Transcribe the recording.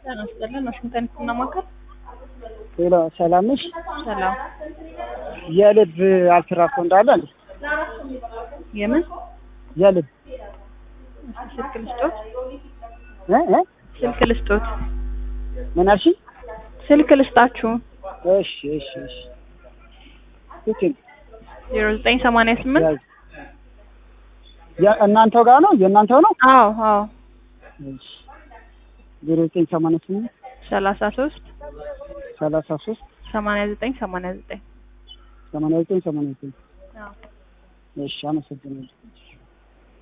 ጤና ይስጥልን። ዋሽንግተን ህክምና ማዕከል ሌላ ሰላም ነሽ? ሰላም። የልብ አልትራሶ እንዳለ እንዴ? የምን የልብ እስኪ ስልክ ልስጦት? እ እ ስልክ ልስጦት? ምን አልሽኝ? ስልክ ልስጣችሁ? እሺ እሺ እሺ ስልክ ዜሮ ዘጠኝ ሰማንያ ስምንት ያዝ። ያ- እናንተው ጋር ነው የእናንተው ነው? አዎ አዎ እሺ ዜሮ ዘጠኝ ሰማንያ ስምንት ሰላሳ ሶስት ሰላሳ ሶስት ሰማንያ ዘጠኝ ሰማንያ ዘጠኝ ሰማንያ ዘጠኝ ሰማንያ ዘጠኝ አዎ እሺ አመሰግናለሁ።